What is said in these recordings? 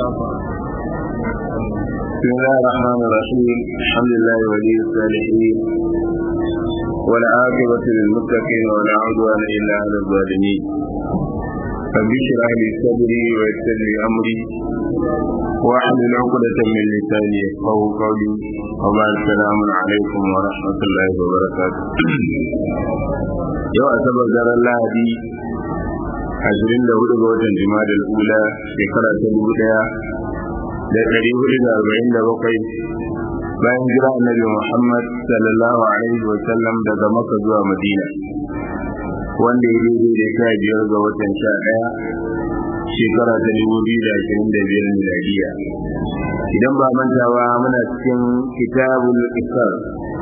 بسم الله الرحمن الرحيم الحمد لله ولي الصالحين والعاقبة للمتقين ولا عدوان إلا على الظالمين رب اشرح لي صدري ويسر لي أمري واحلل عقدة من لساني يفقه قولي وبعد السلام عليكم ورحمة الله وبركاته يوم أسبب دار الله دي ashirin da hudu ga watan jima'a ula shekara ta dubu daya da ɗari hudu da arba'in da bakwai bayan jira annabi muhammad sallallahu alaihi wa sallam daga maka zuwa madina wanda ya daidai da sha biyar ga watan sha ɗaya shekara ta dubu biyu da ashirin da biyar miladiya idan ba mantawa muna cikin kitabul isar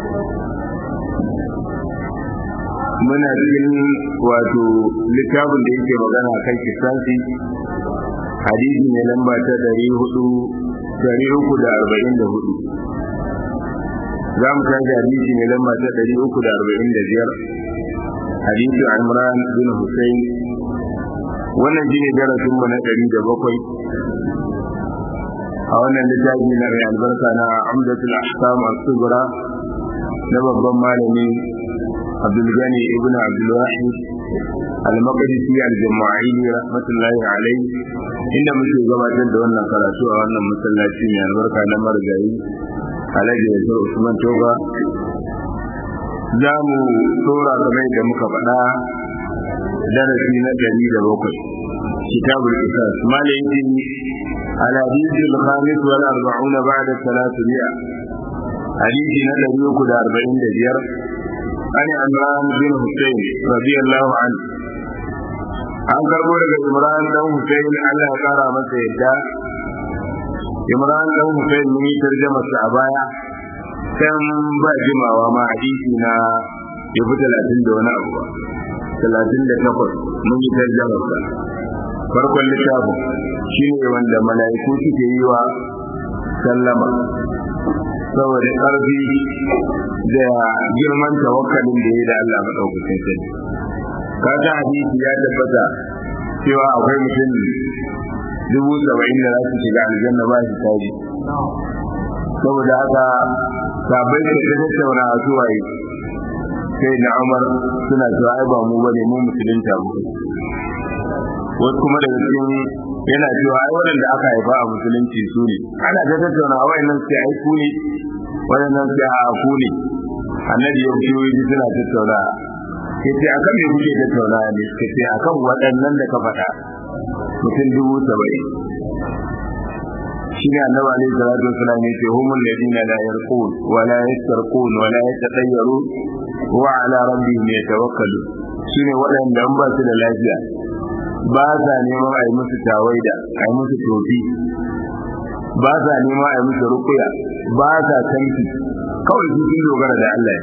muna cikin wato littafin da yake magana kan kisansi hadisi ne lamba ta dari hudu dari uku da arba'in da hudu za mu kai da hadisi ne lamba ta dari uku da arba'in da biyar hadisi imran bin hussein wannan shi ne darasin mu na dari da bakwai a wannan littafi na mai albarka na amdatul ahkam as-sughra na babban malami abdulgani ibn abdulwahid al-maqdisi al-jama'ili rahmatullahi alayhi inda muke gabatar da wannan karatu a wannan masallaci mai albarka na margayi alhaji yasir usman toba za mu tsora kamar da muka faɗa darasi na ɗari da bakwai kitabul qisas malayin الحديث الخامس والأربعون بعد الثلاثمائة حديث نبي يقول أربعين دجير عن عمران بن حسين رضي الله عنه an karbo daga imran dan hussein allah ya kara masa yadda imran dan hussein mun yi tarjama sa a baya kan ba jimawa ma hadisi na ya fi talatin da wani abu ba talatin da takwas mun yi tarjama sa farkon littafin shi ne wanda mala'iku suke yi wa sallama saboda ƙarfi da girman tawakkalin da ya da Allah maɗaukakin sani kaga hadisi ya tabbata cewa akwai mutum dubu saba'in da za su shiga aljanna ba shi taji saboda haka sabai da ta tattauna a suwaye sai na umar suna cewa ai ba mu bane mu musulunta mu wasu kuma daga cikin yana cewa ai waɗanda aka haifa a musulunci su ne ana ta tattauna a wayannan sai ai ku ne wayannan sai a ku ne annabi ya fito yi suna tattauna sai ce akan me kuke tattauna ne sai ce akan waɗannan da ka faɗa mutum dubu saba'in shi ne annabi alaihi salatu wasalam ya ce humul ladina la yarqun wa la yastarqun wa la yatatayyarun wa ala rabbihim yatawakkalun shine waɗanda an ba su da lafiya ba sa neman a yi musu tawaida a yi musu tofi ba sa neman a yi musu rukuya ba sa tanki kawai su sun dogara da Allah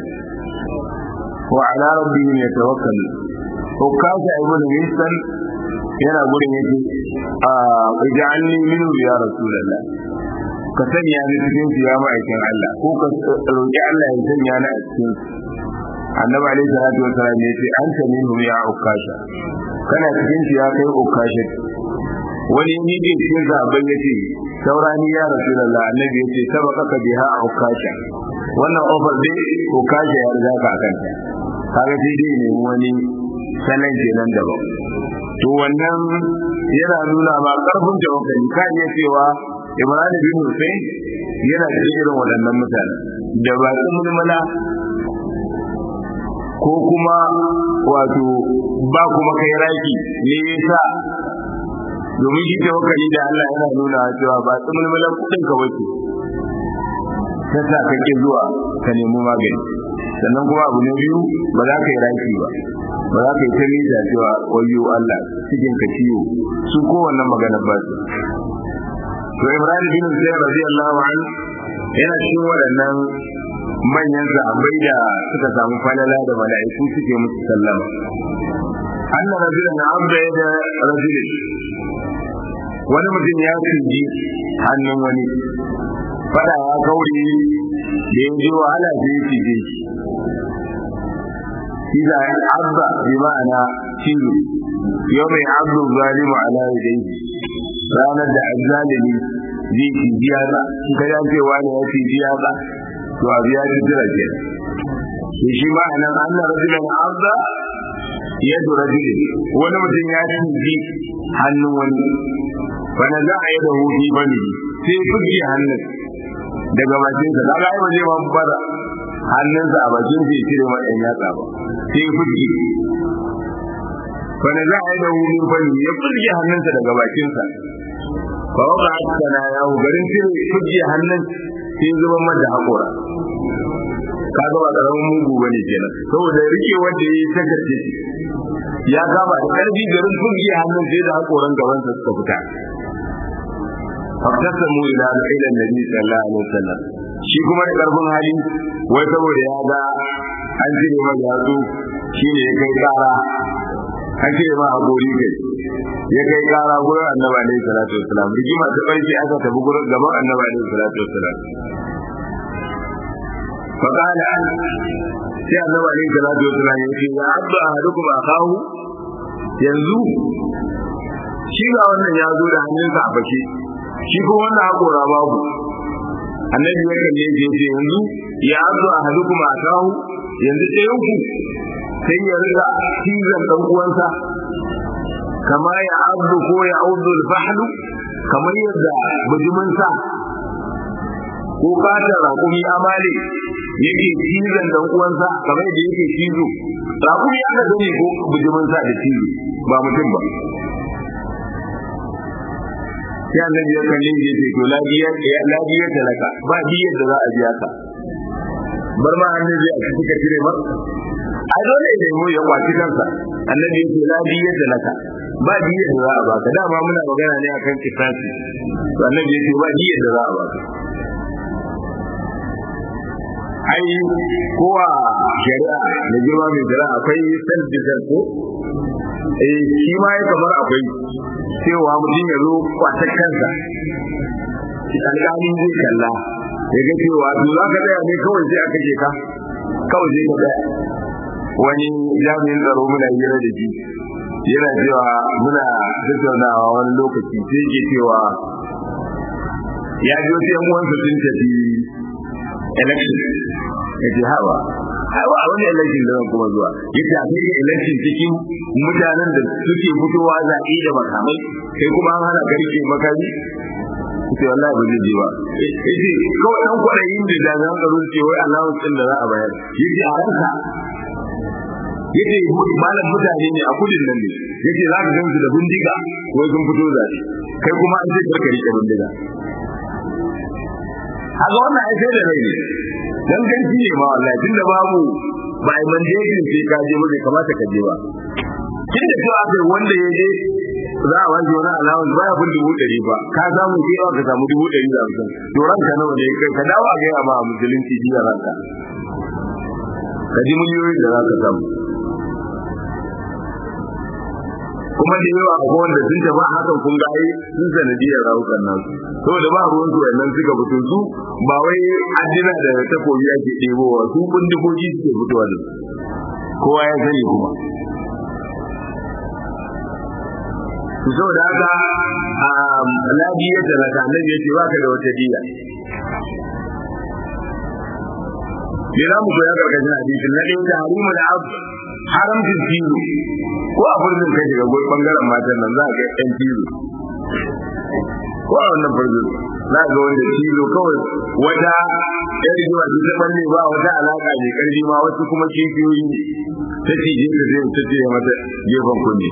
wa ala rabbihim yatawakkalu ko kaza ibn Winston yana gurin yake a ij'alni minhu ya rasulullah ka sanya ni cikin su ya ma'aikin Allah ko ka roki Allah ya sanya ni a cikin annabi alaihi salatu wasallam yace anta minhu ya ukasha kana cikin shi ya kai ukashe wani ne ke cikin zaben ya ce saurani ya rasu da annabi ya ce sabaka ka biha ukasha wannan ofar dai ukasha ya riga ka akan ta kaga sai dai ne wani sanan kenan daban to wannan yana nuna ma karfin tawakkali ka iya cewa Ibrahim bin Hussein yana cikin irin waɗannan mutane da ba su mulmula ko kuma wato ba kuma kai raki ne yasa domin shi tawakkali da Allah yana nuna cewa ba tsumulmulan kudin ka wace ta sa kake zuwa ka nemi magani sannan kuma abu na biyu ba za ka yi raki ba ba za ka yi ta nisa cewa wayo Allah cikin ka ciwo su kowanne magana ba su to Ibrahim bin Zayd radiyallahu anhu yana cikin waɗannan manyan sahabbai da suka samu falala da mala'iku suke musu sallama anna rajulan abda da rajulin wani mutum ya tsinji hannun wani fada ya kauri da ya ji wahala da ya cije shi shi da abba bi ma'ana cizo yau mai abdu zalimu ala yadayhi ranar da azzalimi zai ci biya za ka ya ce wani ya ci biya za to abu ya ci jira ke to shi ma anan anna rajulan arda yadu rajulin wani mutum ya ci hannun wani wani za a yi da hudu bane sai fuske hannun daga bakin sa kaga ai waje ban fara hannunsa a bakin sa ya cire ma ɗan yatsa ba sai fuske wani za a yi da hudu bane ya fuske hannunsa daga bakin sa fa waka haskana ya hu garin cire fuske hannun sai zuban mata haƙora kaga ba karamin mugu bane kenan saboda rike wanda yayi takarce ya kama da karfi garin fuske hannun sai da haƙoran gabansa suka fita faktasamu ila ila nabi sallallahu alaihi wasallam shi kuma da karfin hali wai saboda ya ga an cire ma yatsu shine ya kai kara an cire ma agori kai ya kai kara gurin annabi alaihi salatu wasallam rigima ta barke aka tafi gurin gaban annabi alaihi salatu wasallam فقال sai annabi alaihi salatu wasallam ya ce ya abdu ahadukum akahu yanzu shi ga wannan ya zo da hannunsa a fashe shi ko wannan hakora babu annabi ya kalle shi yace yanzu ya azu ahadukum akahu yanzu ɗayan ku sai ya riga cizon dan uwansa kama ya azu ko ya auzu al-fahlu kamar yadda bujumin sa ko kata raƙumi amale yake cizon dan uwansa kamar yadda yake cizo raƙumi aka gani ko bujumin sa da cizo ba mutum ba sai annabi ya kalle shi ce to lafiya lafiya talaka ba biyar da za a biya ka bar ma annabi a cikin ka cire ba ai dole ne mu ya kwaci kansa annabi ya ce lafiya talaka ba biyar da za a baka dama muna magana ne akan kisasi to annabi ya ce ba biyar da za a baka ai kowa shari'a da girma mai shari'a akwai self defense ko eh shi ma ya kamar akwai cewa mutum ya zo kwata kansa alƙalin zai kalla ya ga cewa to za ka tsaya ne kawai sai aka je ka kawai sai ka tsaya wani jami'in tsaro muna hira da shi yana cewa muna tattaunawa wani lokaci sai ke cewa ya ji wasu yan uwansa sun tafi election ya ce hawa hawa a wani election da kuma zuwa ya ce akwai da election cikin mutanen da suke fitowa zaɓe da makamai kai kuma an hana garke makami ce wallahi ba zai je ba yace kawai dan kwaɗayin da jami'an tsaro ce wai allowance din da za a bayar yace a ranka yace malam mutane ne a kudin nan ne yace za ka gansu da bindiga wai sun fito zaɓe kai kuma an ce ka rike bindiga haka wannan ai sai da rai ne dan ganci ne ma wallahi tunda babu ba ai mandatin sai ka je bai kamata ka je ba kin da cewa kai wanda ya je za a wani wani allowance baya kun dubu ɗari ba ka samu ke yawa ka samu dubu ɗari da hamsin to ranka nawa ne kai ka dawo a gaya ma a musulunci jiya ranka ka ji miliyoyin da za ka samu kuma da yawa a wanda sun tafi hakan kun ga ai sun sanadiyar rawukan nasu saboda ba ruwan su wannan suka fito su ba wai addina da takobi ake ɗebowa su bindigogi suke fitowa da su kowa ya sani kuma su saboda haka ladi ya talaka nan ya ce baka da wata diya me za mu koya karkashin hadisin na ɗaya da harimu da abu haramcin tilo ko a furzin kai daga goyi bangaren matan nan za a ga yan tilo ko a wannan furzin za ga wanda tilo kawai wata yan rigima su ta balle ba wata alaka mai karfi ma wasu kuma kifiyoyi ne ta ce je ta zai ta ce mata gefen kunne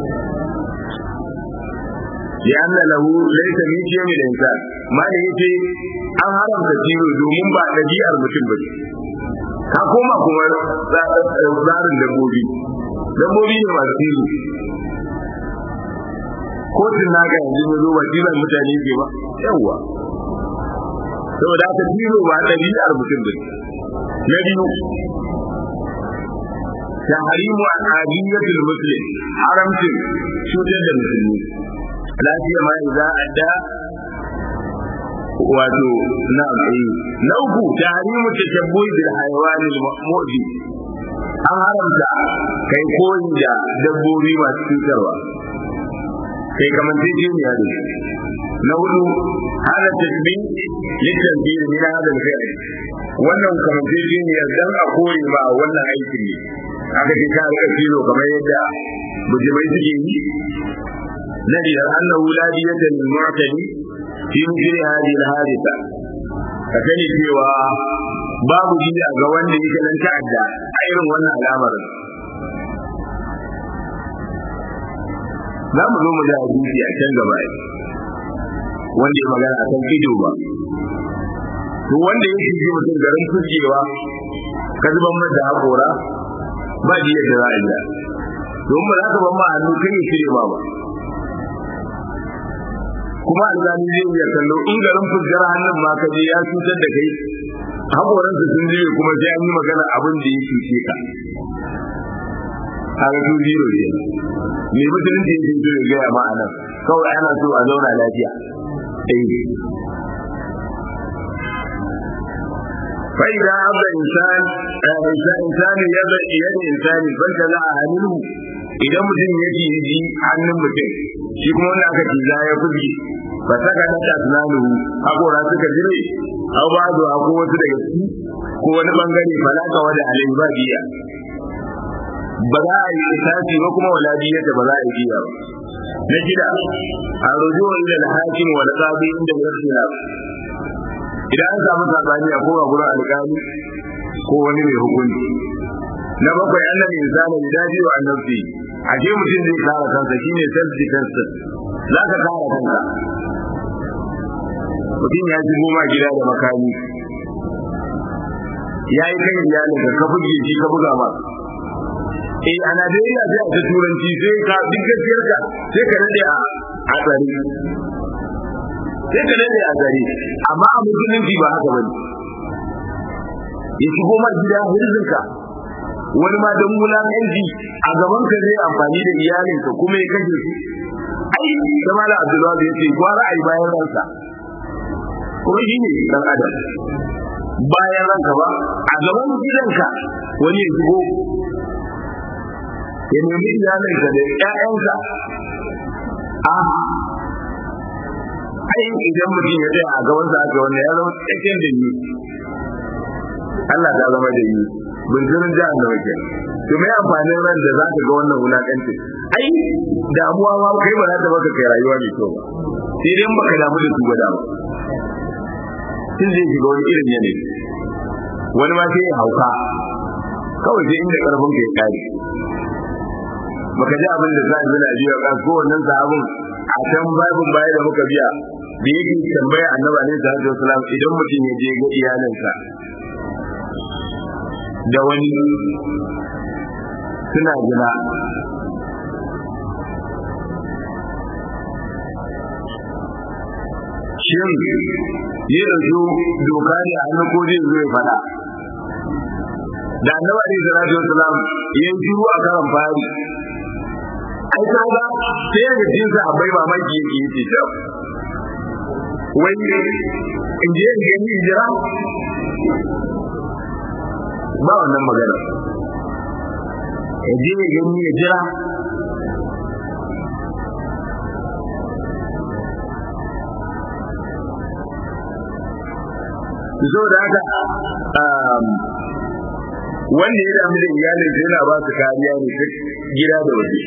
ya anna lahu laysa min shay'in min insan mali yace an haramta tilo domin ba ɗabi'ar mutum ba ka koma kuma tsarin dabbobi dabbobi ne masu tilo kotun na ga yanzu ya zo ba tilan mutane ke ba yawwa saboda haka tilo ba ɗabi'ar mutum ba na biyu tahrimu al'adiyyatul muslim haramcin cutar da musulmi lafiya ma idza adda wato na na uku tahrimu tashabbuhi bil hayawanil mu'di an haramta kai koyi da dabbobi masu cutarwa kai kamance jiniya da shi na hudu hada tasbih litanzir min hada al-fi'l wannan kamance jiniya dan a kore ba wannan aikin ne aka ce ka rika filo kamar yadda bujimai suke yi na biyar annahu la diyata lil mu'tadi fi mithli hadhihi al-haditha ka sani cewa babu jiya ga wanda yake nan ta'adda a irin wannan al'amarin za mu zo mu da hadisi a can gaba wanda ya magana akan ido ba to wanda ya shige mutum garin fuskewa ka zuban mata haƙora ba jiya da za a yi don ba za ka ban ma hannu kan ya cire ma ba kuma alzami zai iya kallo in garin fuskar hannun ma ka je ya cutar da kai haƙoransa sun jiye kuma sai an yi magana abin da ya cuce ka kaga su zero ke me musulunci yake so ya gaya ma anan kawai ana so a zauna lafiya eh فإذا عض إنسان إنسان يد يد إنسان فانتزع منه idan mutum ya ji ji hannun mutum shi kuma wanda aka ci ya fuji ba saka na ta tunanin hakora suka jire au ba zo ko wasu daga ciki ko wani bangare falaka wada alai ba biya ba za a yi isasi ba kuma wala biya da ba za a yi biya ba na shida a rujuwa ila al-hakim wal qadi inda yasila idan an samu sabani a kowa gurin alƙali ko wani mai hukunci na bakwai annan insani da daji wa annabi a ce mutum zai kare kansa shine self defense za ka kare kanka mutum ya shigo ma gida da makami ya yi kan iyalin ka ka buge shi ka buga ma eh a Najeriya sai a ta turanci sai ka duk gaskiyar ka sai ka nade a a tsari sai ka nade a tsari amma a musulunci ba haka bane ya shigo ma gida hirzinka wani ma don wulaƙanci a gaban ka zai amfani da iyalinka kuma ya kashe su ai da mala abdullahi ya ce gwara ai bayan ransa kuma shi ne dan adam bayan ranka ba a gaban gidanka wani ya shigo ya nemi iyalinka da ƴaƴanka a ai idan mutum ya tsaya a gaban sa aka wanda ya zama tsakiyar da ni Allah ta zama da ni bunjirin jihar da wake to mai amfanin ran da za ka ga wannan wulakanci ai damuwa ma kai ba za ta baka kai rayuwa mai kyau ba sai dai baka damu da su ba damu sun zai shiga wani irin yanayi wani ma sai ya hauka kawai sai inda karfin ka ya kare baka ji abin da za a zina biya ka ko wannan sahabin a can babin baya da muka biya da yake tambaya annabi alaihi salatu wasalam idan mutum ya je ga iyalinsa da wani suna gina shin yi yanzu doka ne a hannun ko zai zo ya fada da annabi alaihi salatu wasalam ya yi shiru a karan fari ai kaga sai daga cikin sahabbai mamaki yake yi ta wai in je in gani hijira ba wannan magana ya je ya gani ya jira so da haka wanda ya damu da iyalin yana ba su kariya ne ta gida da waje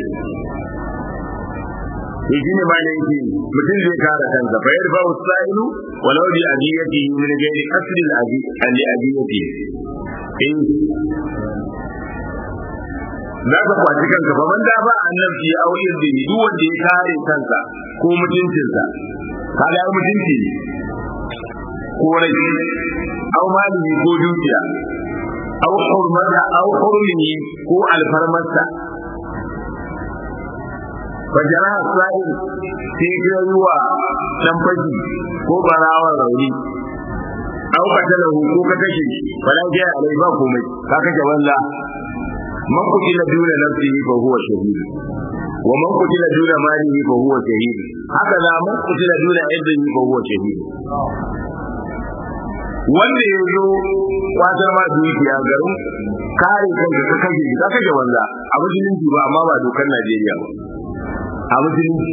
to shi ne ma ne yake mutum zai kare kansa fa yarfa usailu walau bi adiyati min ghairi asli al adiyati eh za ka kwaci kanka ba man da ba annabi au irdi duk wanda ya kare kansa ko mutuncinsa kaga ya mutunci ko rai au mali ko dukiya au hurmata au hurmi ko alfarmarsa fajara sa'il sai ya yi wa dan fashi ko barawar rauni au katalahu ko ka kashe fala ja alai ba komai ka kashe walla man kutila duna nafsihi fa huwa shahid wa man kutila duna malihi fa huwa shahid haka da man kutila duna iddihi fa huwa shahid wanda ya zo kwatar ma dukiya garin kare kanka ka kashe ka kashe wanda a musulunci ba amma ba dokar Najeriya ba a musulunci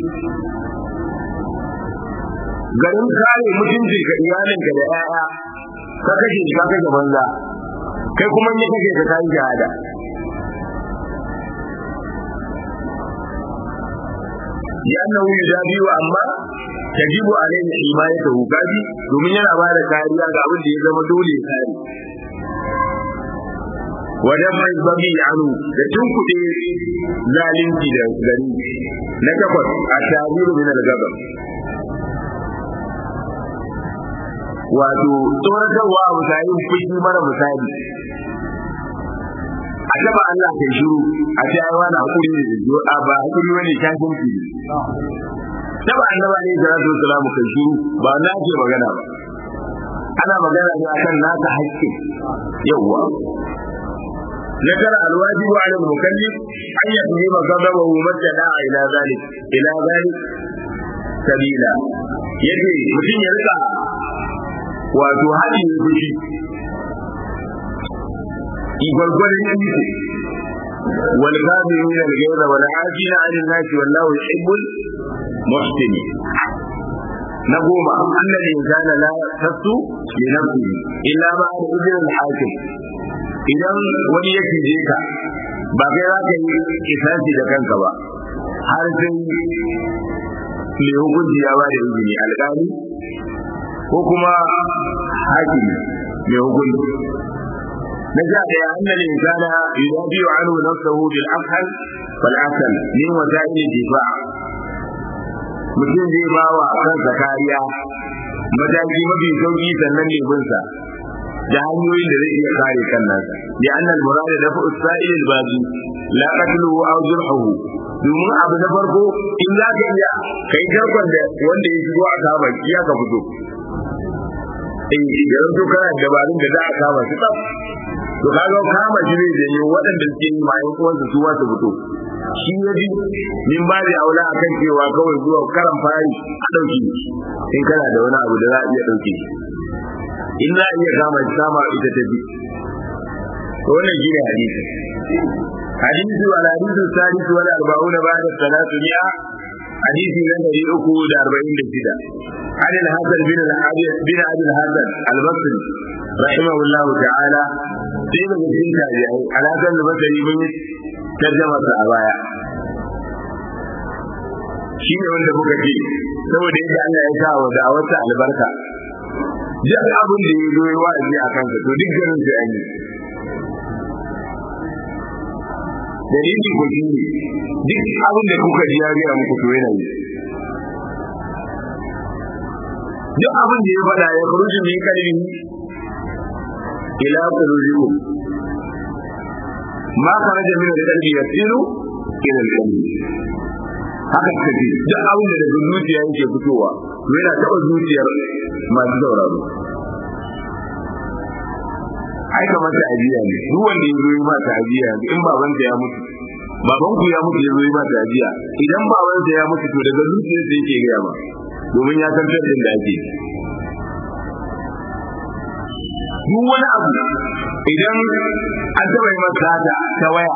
garin kare mutuncin ka iyalinka da 'ya'ya ka kashe shi ka kashe banza kai kuma ne kake ka kai shahada لأنه يجابي أما تجب عليه حمايته كافي domin yana ba da kariya ga abin da ya zama dole kare wajen mai babi anu da tunkuɗe zalunci da gari na takwas a tabiru min al-gabam wato tsoratarwa a misali fushi mara misali a taba Allah kai shiru a ce ai wani hakuri ne da jiyo a ba hakuri wani kafin ki taba annaba ne da rasul salamu kai shiru ba na ce magana ba ana magana ne akan naka haƙƙi yawwa ذكر الواجب على المكلف أن يفهم غضبه متى دعا إلى ذلك إلى ذلك سبيلا يجي mutum ya rika wato haɗi ya fushi gwargwarin iko wal kafirin al ghayza wal afina an nas wallahu yuhibbul muhsinin na goma annal insana la tasu li nafsihi illa ma idin al hakim idan wani ya cije ka ba kai za ka yi kisasi da kanka ba har sai mai hukunci ya ba da izini alƙali ko kuma hakimi mai hukunci na sha ɗaya annal insana yudafi'u anhu nafsahu bil afhal fal asal min wasa'il difa mutum zai ba wa kansa kariya mataki mafi sauki sannan ne binsa da hanyoyin da zai iya kare kan nasa bi annal murad da fa usail al bazi la qatluhu aw jurhuhu domin abu na farko in za ka iya kai garkon da wanda ya shigo a kama ya ka fito eh idan to kana dabarun da za a kama su tsaf to kaga kama shi ne da waɗanda suke yi mai uwansu su wasu fito shi ya ji min ba da aula akan cewa kawai zuwa karan fari a ɗauki in kana da wani abu da za a iya ɗauke in za a iya kama shi kama ita ta bi to wannan shi ne hadisi hadisi wal hadisi sadisu wal arba'una ba'da salatu mi'a hadisi na dari uku da arba'in da shida عن الحسن بن الحارث بن ابي الحسن البصري رحمه الله تعالى sai daga cikin tabi'ai alakan da basari mun yi tarjama sa a baya shi ne wanda muka ce saboda yadda Allah ya sa wa da'awarsa albarka duk abin da ya zo ya wa'azi a kansa to duk garin sai an yi dalili ko shi ne duk abin da kuka ji ya gaya muku to yana yi duk abin da ya faɗa ya kuruji min kalbi ila qulubikum ma kharaja min al-qalbi yasiru ila al-qalbi haka kace duk abin da daga zuciya yake fitowa to yana taɓa zuciyar masu sauraro ai kamar ta ajiya ne duk wanda ya zo yi ma ta ajiya in babansa ya mutu baban ku ya mutu ya zo yi ma ta ajiya idan babansa ya mutu to daga zuciyarsa yake gaya ma domin ya san tattalin da ake duk wani abu idan an taɓa yi masa da ta waya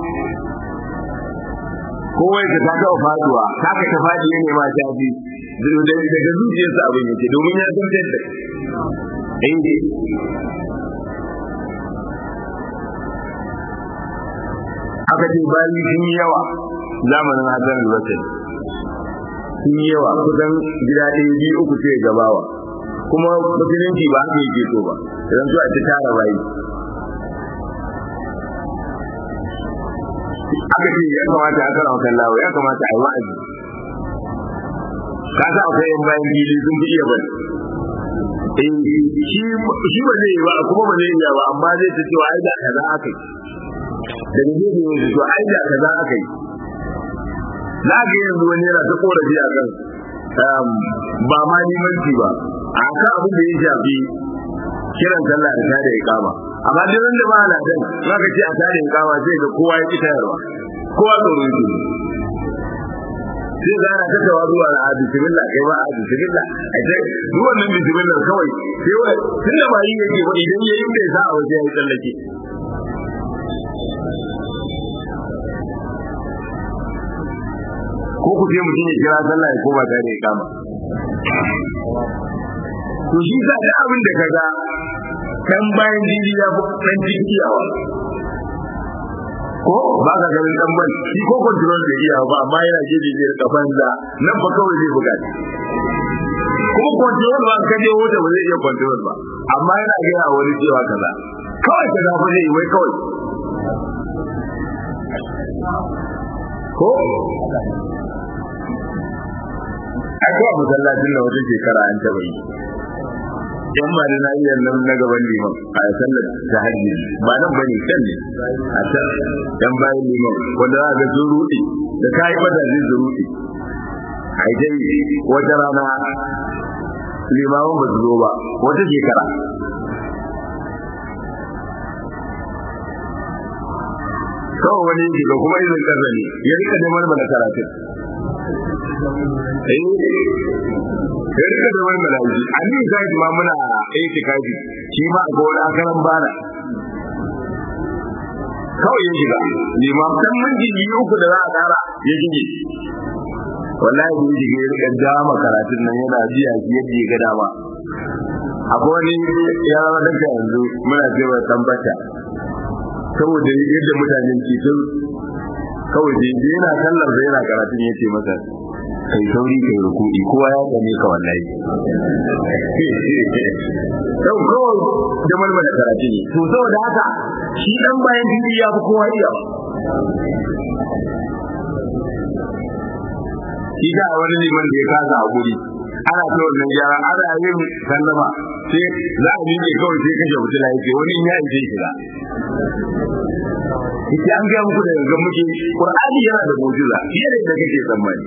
ko wai ka ta taɓa faduwa ta ka ta fadi ne ma ta bi daga zuciyarsa abin yake domin ya san tattalin eh aka ce bayi sun yi yawa zamanin Hassan al-Basri sun yi yawa kusan gida ɗaya biyu uku sai gabawa kuma musulunci ba haka yake so ba idan so a ta tara bayi aka ce ya kamata a kara wakan lawa ya kamata a yi wa'azi ka sa akwai yan bayan fili sun fi iya bari shi ba zai yi ba kuma ba zai iya ba amma zai ta cewa ai da kaza aka yi daga gefe yanzu to ai da kaza aka yi za ga yanzu wani yana ta korafi a kan ba ma limanci ba a kan abin da ya shafi kiran sallah da tada ya kama amma duk da ba na dan za ka ce a tada ya kama sai ga kowa ya ki tayarwa kowa tsoro yake sai ga ana ta tawa zuwa na a bismillah kai ba a bismillah a ce duk wannan bismillah kawai sai wai tunda ba yi yake ba idan yayi bai sa a waje ya yi tsallake ko ko ku ce mutum ya kira sallah ya koma tare ya kama to shi sa da abin da kaga kan bayan jini ya fi kan jikiyawa ko ba ka ganin dan ban shi ko control da iya ba amma yana jeje da kafan da nan fa kawai zai buga kuma control ba ka je wuta ba zai iya control ba amma yana ga a wani cewa kaza kawai ka gafa zai wai kawai ko a kowa masallacin da wata shekara an taɓa yi yan ma na iya nan na gaban liman a sallar ta hajji ba nan bane can ne a can yan bayan liman wanda za ga sun rudi da kai fata zai su rudi ai dai wata rana limamin ba su zo ba wata shekara kawai wani yake ga kuma izin kasa ne ya rika neman mana karatu ya rika da wani malaji a ni sai ma muna aiki kaji shi ma a gona karan bana kawai ya shiga limam dan minti uku da za a kara ya shige wallahi da yake ya rika jama karatun nan yana biya shi yadda ya ga dama akwai wani ya zama daga yanzu muna cewa tambata saboda yadda mutanen ke sun kawai da yana sallar da yana karatun yace masa kai sauri kai ruku'i kowa ya gane ka wallahi sau kawai da malmala karatu ne to saboda haka shi dan bayan bibi ya fi kowa iya shi ga wani liman da ya kasa a guri ana ta wannan gyara ana yin sallama sai za a miƙe kawai sai kashe mutum ya ce wani ya ishe shiga yake an gaya muku da yanzu muke qur'ani yana da mu'jiza fiye da yadda kake tsammani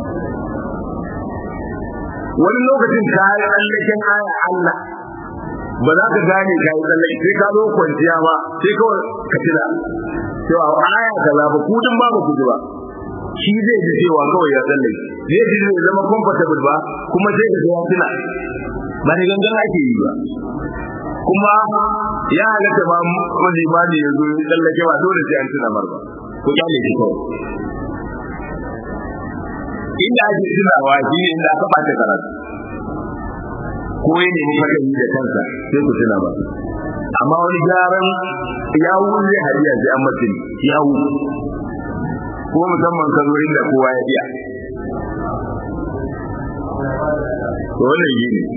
wani lokacin ka yi tsallaken aya Allah ba za ka gane ka yi tsallake sai ka zo kwanciya ba sai kawai ka tuna cewa aya kaza ba ku din ba ba ku ji ba shi zai ji cewa kawai ya tsallake zai ji zai zama comfortable ba kuma sai ka ga ya tuna ba ni gangan ake yi ba kuma ya halatta ma wani imani ya zo ya tsallake ba dole sai an tuna mar ba ko kyale shi kawai inda ake tunawa shi ne inda aka bata karatu ko ya nemi magani da kansa sai ku tuna ba amma wani gyaran yawu zai hariya sai an mutum yawu ko musamman ka zo inda kowa ya iya to wannan yi ne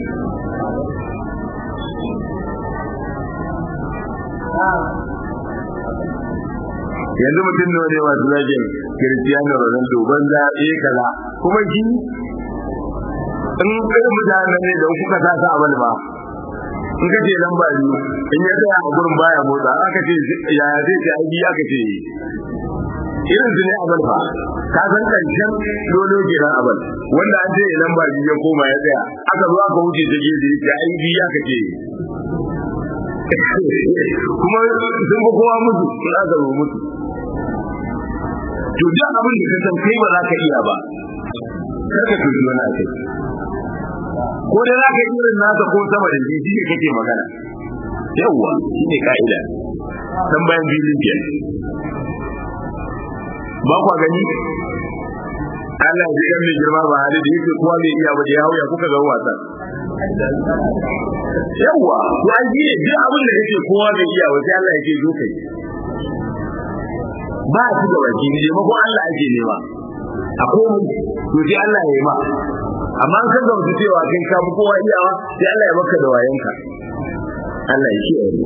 yanzu mutum da wani masu zagin Cristiano Ronaldo banza eh kaza kuma shi in kai mutanen ne da kuka sa sa abal ba in ka ce lamba biyu in ya tsaya a gurin baya motsa aka ce yaya zai ce ai biya ka ce irin su ne abal fa ka san karshen dolo kenan abal wanda an ce lamba biyu ya koma ya tsaya aka zo aka wuce ta gefe ya ce ai biya ka ce kuma sun fi kowa mutu sun aka zo mutu to duk abin da ka san kai ba za ka iya ba kar ka tuji wani akai ko da za ka yi irin nasa ko sama da shi ne kake magana yawwa shi ne ka'ida san bayan filin ke ba kwa gani Allah ya ji mai girma ba hali da yake kowa mai iya ba da ya hauya kuka ga wasan yawwa to an ji ne duk abin da kake kowa bai iya ba sai Allah ya ce zo kai ba a ci gaba ki ne mako Allah ake nema a komai to sai Allah ya yi ma amma an san gamsu cewa kai ka fi kowa iyawa sai Allah ya maka da wayanka Allah ya kiyaye ni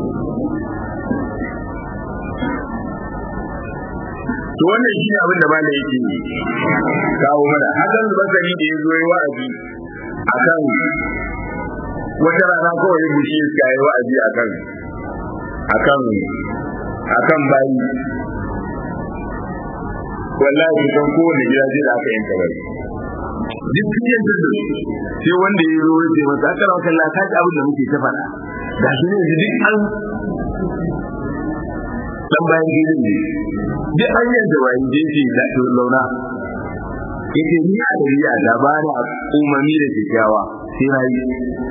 to wannan shi abin da malai yake kawo mana hakan basari da ya zo yi wa'azi akan wata rana kawai bushi iska yi wa'azi akan akan akan bayi wallahi kan kowane gida zai da aka yanka bai duk cikin da sai wanda ya zo ya masa aka rawa kalla ka ji abin da muke ta faɗa da shi ne duk an dan bayan gidan ne duk an yanka bayan jeji da launa yake ni a dariya da ba na umarni da kyakkyawa sai na yi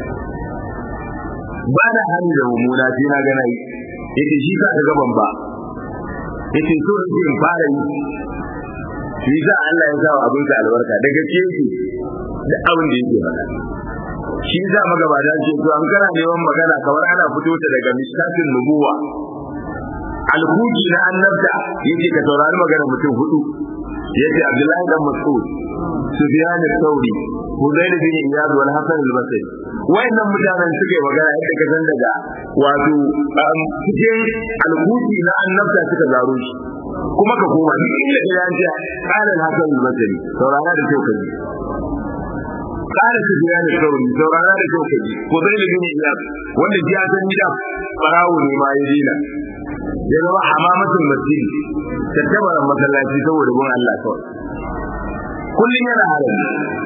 ba na hannu da mummuna sai na gana yi yake shi ka ga gaban ba yake so in fara yi shi za Allah ya sa abin sa albarka daga ce yake da abin da yake faɗa shi za magabata ce to an kana neman magana kamar ana fito ta daga misatin nubuwa alhuji na annabta yake ka saurari magana mutum hudu yace Abdullahi dan Mas'ud Sufyan al-Thawri Hudayr bin Iyad wal Hasan al-Basri wayannan mutanen suke magana yadda ka san daga wato cikin alhuji na annabta suka zaro shi kuma ka koma duk inda ka yanci qala al-Hasan al-Basri saurara da kyau kaji qala Sufyan al-Thawri saurara da kyau kaji Hudayr bin Iyad wanda ji ya san gida barawo ne ma ya dina ya zama hamamatul masjid tattabaran masallaci saboda gun Allah kawai kullum yana halin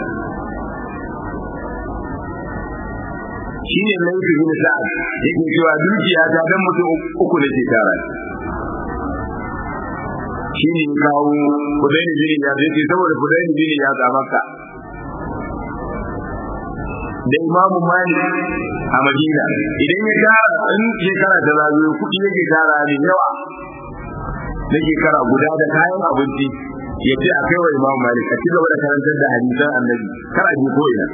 shi ne laifi bin sa'ad yake cewa dukiya ta dan mutum uku da ke tara shi ne kawo kudaini bin ya yake saboda kudaini bin ya ga maka da imamu malik a madina idan ya tara in shekara ta zagayo kuɗi yake tara ne yawa na shekara guda da kayan abinci ya ce a kai wa imamu malik a ci gaba da karantar da hadisan annabi kar a je ko ina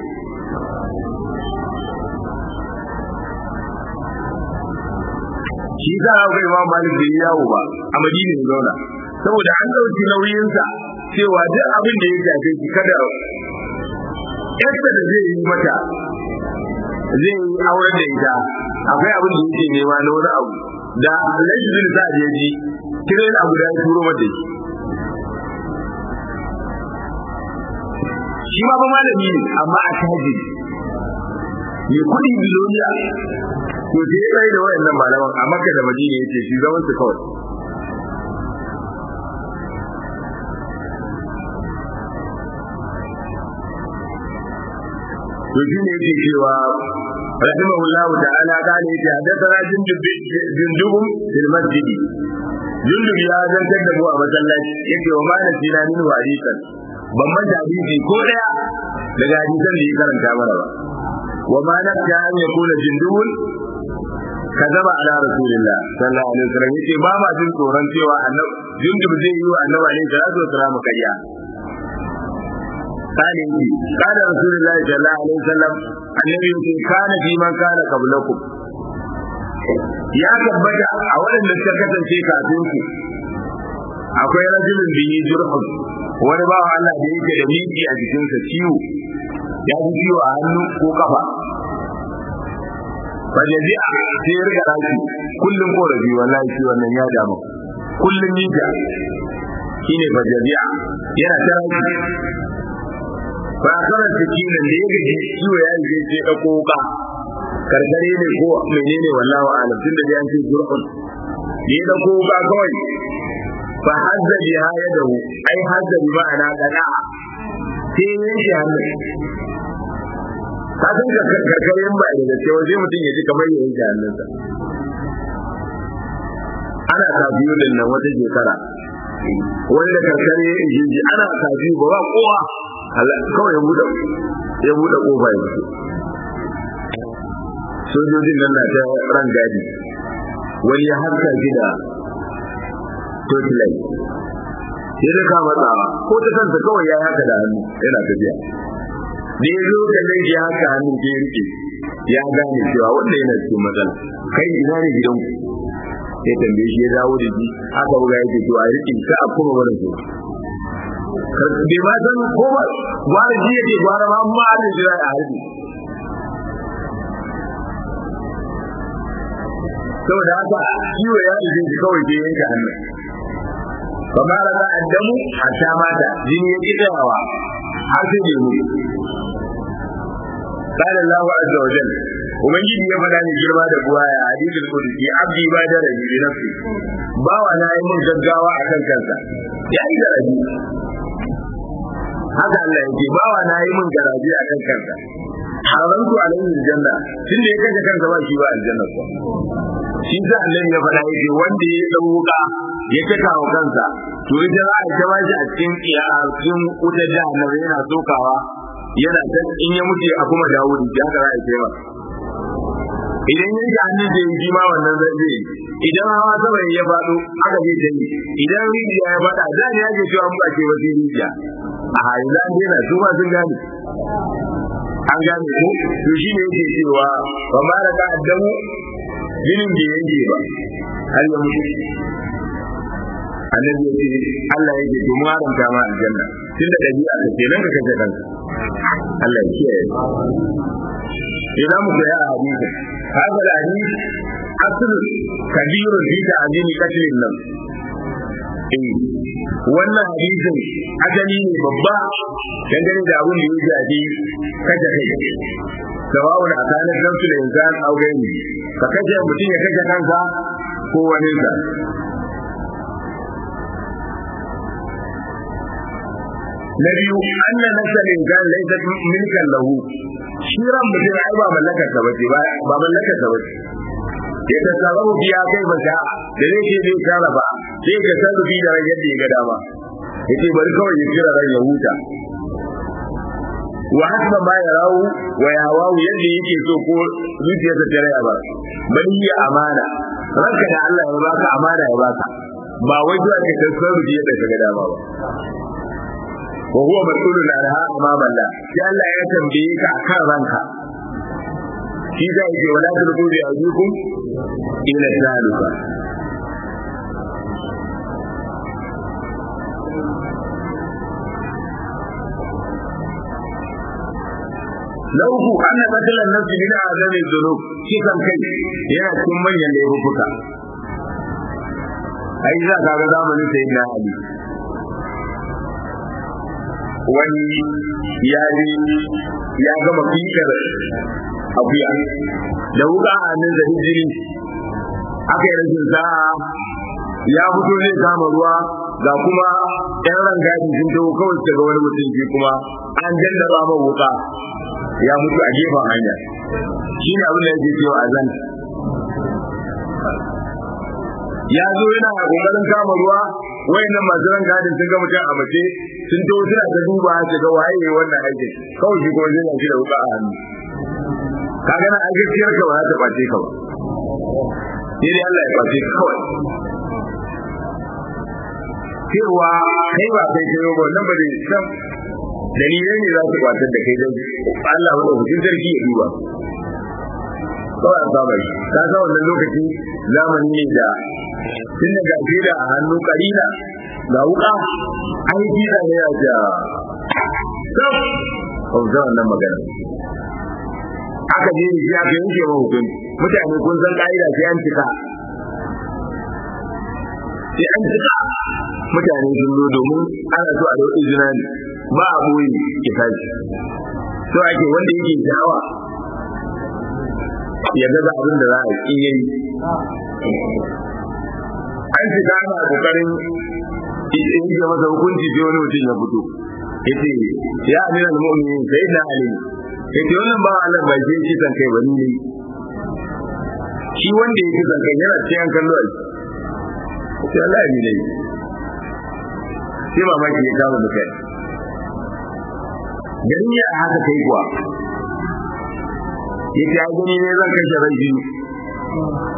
shi za a ga imamu malik bai yawo ba a madina ya zauna saboda an ɗauki nauyinsa cewa duk abin da ya shafe shi kada yadda da zai yi mata zai yi auren da ita akwai abin da yake nema na wani abu da alhaji bin sa je ji kiran abu da ya turo mata shi shi ma ba malami ne amma a taji ya kudi biloniya to sai ya da wayannan malaman a makka da madina yace shi zaman su kawai to shi ne yake cewa rahimahullahu ta'ala kana yake hadathana jundub jundubum fil masjid jundub ya zantar da mu a masallaci yake wa mana sina min hadisan ban manta hadisi ko daya daga hadisan da ya karanta mana ba wa ma nafta an yakuna jundubun kazaba ala rasulillah sallallahu alaihi wasallam yace ba ma jin tsoron cewa annabi jundub zai yi wa annabi alaihi salatu wasallam kariya قال قال رسول الله صلى الله عليه وسلم النبي يقول كان في من كان قبلكم ya tabbata a waɗanda suka kasance kafin ku akwai rajulun bihi jurhun wani bawa Allah da yake da miki a jikinsa ciwo ya fi ciwo a hannu ko kafa fajaji a sai ya riga rashi kullum korafi wallahi shi wannan ya damu kullum mika shine fajaji yana ta rashi ba kana cikin da ya gaji ciwo ya yi sai ɗauko wuka karkare ne ko menene wallahu alam tun da an ce jur'un ya ɗauko wuka kawai fa hazza bi hayadahu ai hazza bi ma'ana qada sai yanke hannu ka san ka karkare ba da gaske waje mutum ya ji kamar ya yanke hannunsa ana kafiyo din nan wata shekara wanda karkare ya ji ana kafiyo ba ba kowa kawai ya buɗe ya buɗe ƙofa ya fito sojojin nan na ta ran gadi wani ya harka shi da torchlight ya rika matsawa ko ta kansa kawai ya haka da hannu yana tafiya da ya zo da zai ya haka hannun ke rike ya gane cewa wanda yana cikin matsala kai ina ne gidanku ya tambaye shi ya dawo da shi aka buga yake to a rike ka a kuma wani zuwa bai ma san ko ba gwara ji yake gwara ma amma an jira a harbi saboda haka ciwo ya ije shi kawai ke yanke hannu fa ma la addamu hatta mata jini ya ki tsayawa har sai da mu قال الله عز وجل ubangiji ya faɗa ni girma da buwa ya hadisul qudsi abdi ba da rabi bi nafsi bawa na yi mun gaggawa akan kansa ya yi da rabi haka Allah yake bawa na yi mun garaje akan kansa harantu alaihi aljanna tunda ya kashe kansa ba shi ba aljanna ko shi da Allah ya faɗa yake wanda ya dau wuka ya taka wa kansa to ita za a ta bashi a cikin cikin wutar jahannama yana sokawa yana ta in ya mutu a kuma dawo da haka za a yi masa idan ya ji hannun da ya ji ma wannan zai zai idan hawa sama ya faɗo aka je jami idan rijiya ya faɗa da ne ake cewa mu ake wasu rijiya a yanzu an daina su ma sun gane an gane ko to shi ne yake cewa ba ma da ka addamu jinin bai yanke ba har ya mutu annabi ya ce Allah ya ce to mu haramta ma aljanna tunda dabi'a ka kenan ka kace kanka Allah ya kiyaye idan mu ga hadisi hada hadisi asl kabir fi ta'zim qatl nan eh wannan hadisin ajali ne babba dangane da abin da ya jaji kaje kai sawa'un akanin nafsu da insan au gaini ka kaje mutum ya kaje kansa ko wani sa na biyu anna nafsal insan laysat milkan lahu shi ran mutum ai ba mallakar sa bace ba ba mallakar sa bace ya ta sarrafa biya kai ba da da zai ce zai kara ba sai ka sarrafi da ran yadda ya ga dama yace bari kawai ya kira ran ya huta wa hasba ma ya rawu wa ya hawawu yadda yake so ko zuciyarsa ta raya ba bari ya amana ranka da Allah ya baka amana ya baka ba wai zuwa ka tasarrufi yadda ka ga dama ba wa huwa mas'ulun anha amama Allah sai Allah ya tambaye ka akan ranka shi da yake wala tulqu bi aydikum ila taluka na uku anna qatlan nafsi min azami dhunub kisan kai yana cikin manyan laifuka ai za ka ga zamanin sayyidina ali wani ya ya gama fikar akuya da wuka a hannun da hijiri aka yi rashin sa'a ya fito zai kama ruwa ga kuma yan rangadi sun taho kawai su ga wani mutum shi kuma an jallaba ma wuka ya mutu a gefen hanya shi ne abin da yake cewa a zan ya zo yana kokarin kama ruwa wayannan masu ran gadin sun ga mutum a mace sun to suna ta duba su ga waye wannan aikin kawai shi kuma zai yanki da wuka a hannu ka gana a gaskiyar ka ba za ta kwace ka ba sai dai Allah ya kwace ka kawai cewa kai ba kai kai ba wannan ba dai san dalilai ne za su kwatar da kai dan Allah wanda hukun sarki ya duba kawai an saba shi ka san wannan lokaci zamani ne da tun da gashi da a hannu karina ga wuka aiki da ne ya ja sab kauta wannan magana aka je shi aka yanke ma hukun mutane kun san ka'ida sai an cika sai an cika mutane sun zo domin ana so a da izina ne ba a boye ya tashi so ake wanda yake sha'awa ya ga abin da za a yi yayi an shiga ana kokarin in ga masa hukunci sai wani mutum ya fito yace ya amina mu'minin sai da ali yace wannan ba Allah ba shi shi kan kai bani ne shi wanda yake kan kai yana cikin kallo a sai Allah ya ne sai mamaki ya kama mutane gani ya haka kai kuwa yace ai gani ne zan kashe rai biyu